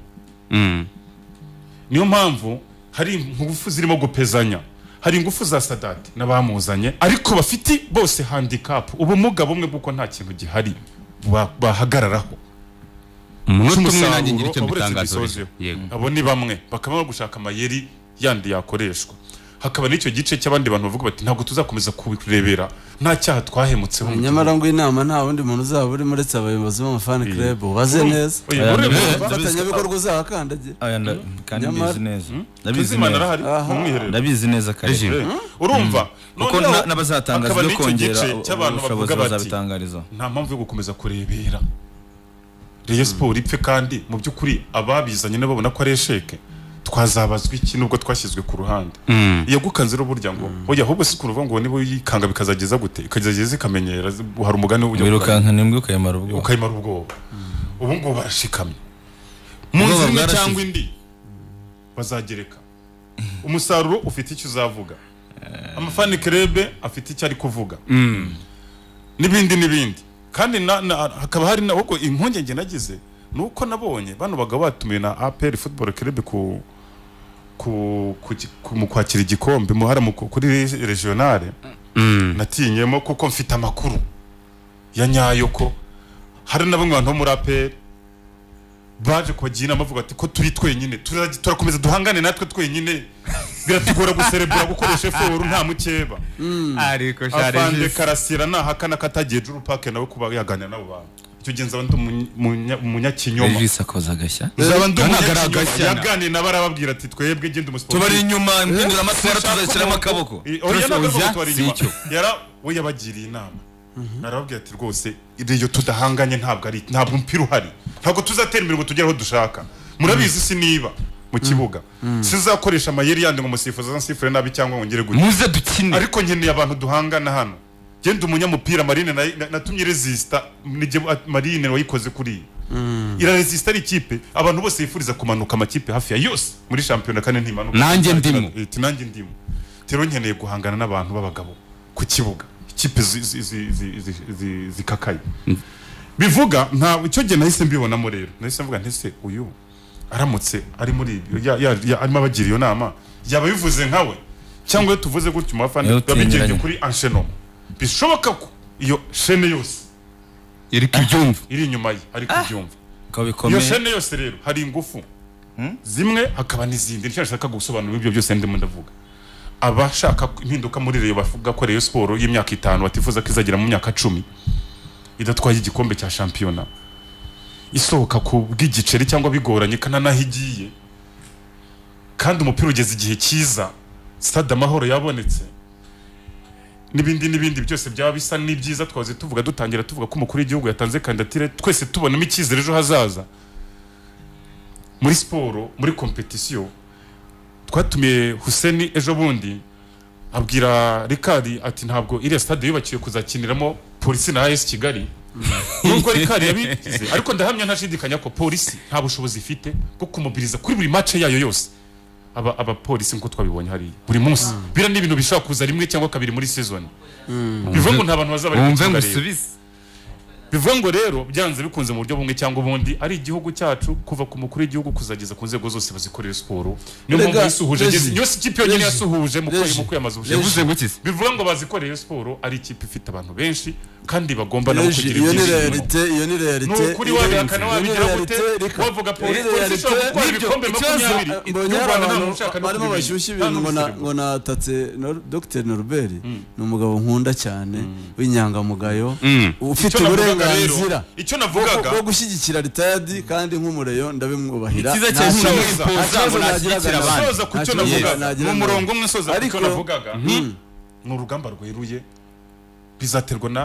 [SPEAKER 3] niyo mpamvu hari ingufu zirimo gupezanya hari ingufu za sadati n'abamuzanye ariko bafite bose handikapu ubumuga bumwe bw'uko nta kintu gihari ba- bahagararaho
[SPEAKER 5] umunota umwe nanjye ngira icyo
[SPEAKER 3] cy'umusaruro uretse
[SPEAKER 5] mbitangaza
[SPEAKER 3] gisozeho abo ni bamwe bakaba bari gushaka amayeri yandi yakoreshwa hakaba n'icyo gice cy'abandi bantu bavuga bati ntabwo tuzakomeza kubirebera nta cyaha twahemutseho
[SPEAKER 2] nyamara ngo inama nta wundi muntu uzaba urimo uretse abayobozi b'amafani club baze neza
[SPEAKER 3] Oya,
[SPEAKER 6] Aya,
[SPEAKER 3] urebe-
[SPEAKER 6] eh,
[SPEAKER 2] abafatanyabikorwa uzahakandagiye
[SPEAKER 6] Aya, nda- kandi
[SPEAKER 2] Nyamara-
[SPEAKER 6] mbizi neza ndabizi
[SPEAKER 3] Tuzimana
[SPEAKER 6] neza
[SPEAKER 3] arahari mu mwiherero
[SPEAKER 6] ndabizi neza kare
[SPEAKER 3] Eh, urumva
[SPEAKER 6] kuko
[SPEAKER 3] Noneho
[SPEAKER 6] na- n'abazatangaza
[SPEAKER 3] hakaba
[SPEAKER 6] ibyo
[SPEAKER 3] n'icyo
[SPEAKER 6] kongera
[SPEAKER 3] gice
[SPEAKER 6] u-
[SPEAKER 3] cy'abantu
[SPEAKER 6] ubushobozi
[SPEAKER 3] bavuga bati
[SPEAKER 6] bazabitangariza
[SPEAKER 3] nta mpamvu yo gukomeza kurebera reyo siporo ipfe kandi mu by'ukuri ababizanye n'ababona ko ari esheke twazabazwa iki nubwo twashyizwe ku ruhande iyagukanze rero burya ngo oya ahubwo si kuruvuga ngo niba uyikanga bikazageza gute ikazageza ikamenyera zi- hari umugani ujya
[SPEAKER 6] wirukanka n'imbwa ukayamara ubwoba
[SPEAKER 3] ukayimara ubwoba ubu ngubu barashikamye mu
[SPEAKER 6] Ubwoba
[SPEAKER 3] nzira imwe
[SPEAKER 6] bwarashize.
[SPEAKER 3] cyangwa indi bazagereka umusaruro ufite icyo uzavuga amafani kerebe afite icyo ari kuvuga n'ibindi n'ibindi kandi na- na- hakaba hari na ahubwo impungenge nagize ni uko nabonye bano bagabo batumiwe na apr football kerebe ku ku, ku, ki- ku, mu kwakira igikombe muhara mu- kuri re- regionale natinyemo kuko mfite amakuru ya nyayo ko hari na bamwe mu bantu bo muri APR baje kubagira inama bavuga ati ko turi twenyine turazajya- turakomeza duhangane natwe twenyine biratugora guserebura gukoresha eforu nta mukeba
[SPEAKER 5] ariko
[SPEAKER 3] afande
[SPEAKER 5] sharijisi
[SPEAKER 3] karasira nahakana katagiye juru pake nawe kuba yaganira n'abo bantu icyo gihe nzaba ndi umunya- umunya- umunyakinyoma
[SPEAKER 4] regisi akoza agashya
[SPEAKER 3] nzaba ndi
[SPEAKER 5] Ntabwo ari
[SPEAKER 3] umunyakinyoma
[SPEAKER 5] agashyana.
[SPEAKER 3] yaganira nabo arababwira ati twebwe genda umusiporo
[SPEAKER 6] tubari inyuma impindura amatwara tuzashyiramo akaboko
[SPEAKER 3] oya ntabwo
[SPEAKER 5] Turasuhuza,
[SPEAKER 3] tubari
[SPEAKER 5] si
[SPEAKER 3] inyuma
[SPEAKER 5] icyo.
[SPEAKER 3] yara we yabagiriye inama arababwira ati rwose iyo tudahanganye ntabwo ari ntabwo umupira uhari ntabwo tuzatera imbere ngo tugere aho dushaka murabizi si niba mu kibuga sizakoresha amayeri yandi ngo umusifuzi azansifure nabi cyangwa ngo ngere gutya
[SPEAKER 5] muze dukine
[SPEAKER 3] ariko nkeneye abantu duhangana hano genda umunyamupira marine na- na- natumye resisita nige marine wayikoze kuri iyi iraresisita ari ikipe abantu bose bifuriza kumanuka amakipe hafi ya yose muri shampiyona kandi ntimanuka
[SPEAKER 5] Nanjye ndimo.
[SPEAKER 3] Eh, ati nanjye ndimo rero nkeneye guhangana n'abantu b'abagabo ku kibuga ikipe zi- zi- zi- zi- zi- zi- zikakaye bivuga nta icyo gihe nahise mbibonamo rero nahise mvuga nti se uyu aramutse ari muri ibyo ya- ya- ya- arimo abagira iyo nama yaba bivuze nkawe cyangwa iyo tuvuze gutyo umufana
[SPEAKER 4] Iyo
[SPEAKER 3] biba bigendeye
[SPEAKER 4] utinyuranye.
[SPEAKER 3] kuri anshenoma bishoboka ko iyo shene yose
[SPEAKER 5] iri kubyumva
[SPEAKER 3] iri inyuma ye ari kubyumva
[SPEAKER 4] ko
[SPEAKER 3] iyo
[SPEAKER 4] bikomeye
[SPEAKER 3] shene yose rero hari ingufu zimwe hakaba n'izindi nicyo nshaka gusobanura ibyo byose ndimo ndavuga abashaka impinduka muri reyo bavuga ko reyo siporo y'imyaka itanu batifuza ko izagera mu myaka cumi idatwaye igikombe cya shampiyona isohoka ku bw'igiceri cyangwa bigoranye kana n'aho igiye kandi umupira ugeze igihe cyiza stade amahoro yabonetse n'ibindi n'ibindi byose byaba bisa n'ibyiza twahoze tuvuga dutangira tuvuga ko umukuru w'igihugu yatanze kandidatire twese tubonamo icyizere ejo hazaza muri siporo muri kompetisiyo twatumiye Huseni ejo bundi abwira Rikari ati ntabwo iriya stade yubakiwe kuzakiniramo polisi na AS Kigali nubwo Rikari yabigize ariko ndahamya ntashidikanya ko polisi nta bushobozi ifite bwo kumubiriza kuri buri match yayo yose aba abapolisi nkuko twabibonye hariya buri munsi biriya ni ibintu bishobora kuza rimwe cyangwa kabiri muri season bivuga ngo nta bantu bazaba bari ku
[SPEAKER 5] wumve ngo
[SPEAKER 3] kibuga rero.
[SPEAKER 5] usubize
[SPEAKER 3] bivuga ngo rero byanze bikunze mu buryo bumwe cyangwa ubundi ari igihugu cyacu kuva ku mukuru w'igihugu kuzageza ku nzego zose bazikorera siporo niyo
[SPEAKER 2] Rega,
[SPEAKER 3] mpamvu yisuhuje
[SPEAKER 2] Regi,
[SPEAKER 3] yose ikipe yonyine
[SPEAKER 2] Regi,
[SPEAKER 3] yasuhuje mu
[SPEAKER 2] Regi,
[SPEAKER 3] kwezi- mu kwiyamaza
[SPEAKER 5] yavuze
[SPEAKER 3] ubushobozi
[SPEAKER 5] ngo iki se?
[SPEAKER 3] bivuga ngo bazikoreye siporo ari ikipe ifite abantu benshi kandi bagomba nabo
[SPEAKER 2] Reji,
[SPEAKER 3] kugira
[SPEAKER 2] iyo ni
[SPEAKER 3] ibyishimo.
[SPEAKER 2] realite iyo ni realite
[SPEAKER 3] ni ukuri wabihakana wabigeraho ute wavuga polisi polisi ishobora gutwara ibikombe makumyabiri
[SPEAKER 2] mbonye
[SPEAKER 3] y'u
[SPEAKER 2] hari
[SPEAKER 3] Rwanda nta
[SPEAKER 2] abantu
[SPEAKER 3] muntu ushaka no
[SPEAKER 2] barimo
[SPEAKER 3] kubimenya.
[SPEAKER 2] bashyushya
[SPEAKER 3] Nta
[SPEAKER 2] ibintu
[SPEAKER 3] n'umusirimu.
[SPEAKER 2] ngo natatse dr norbert ni umugabo nkunda cyane w'inyangamugayo ufite
[SPEAKER 3] Icyo navugaga rero-
[SPEAKER 2] uburenganzira
[SPEAKER 3] icyo navugaga
[SPEAKER 2] bwo gushyigikira ritadi kandi nk'umureyo ndabimwubahira
[SPEAKER 5] Icyiza
[SPEAKER 2] Nta
[SPEAKER 5] cyane
[SPEAKER 2] kibazo- nta
[SPEAKER 5] ushobora
[SPEAKER 2] kibazo
[SPEAKER 5] kwifuza ngo
[SPEAKER 2] nagiraga
[SPEAKER 5] nashyigikire
[SPEAKER 2] nawe.
[SPEAKER 5] abandi.
[SPEAKER 3] soza ku
[SPEAKER 2] Nta
[SPEAKER 3] cyo
[SPEAKER 2] kibazo
[SPEAKER 3] navugaga
[SPEAKER 2] nagira
[SPEAKER 3] mu
[SPEAKER 2] nawe.
[SPEAKER 3] murongo umwe soza ku cyo
[SPEAKER 2] Ariko-
[SPEAKER 3] navugaga nti ni urugamba rweruye bizaterwa na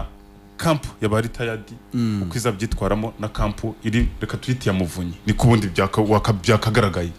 [SPEAKER 3] kampu ya ba ritayadi uko izabyitwaramo na kampu iri reka tuyite iya muvunyi niko ubundi byaka- waka- byakagaragaye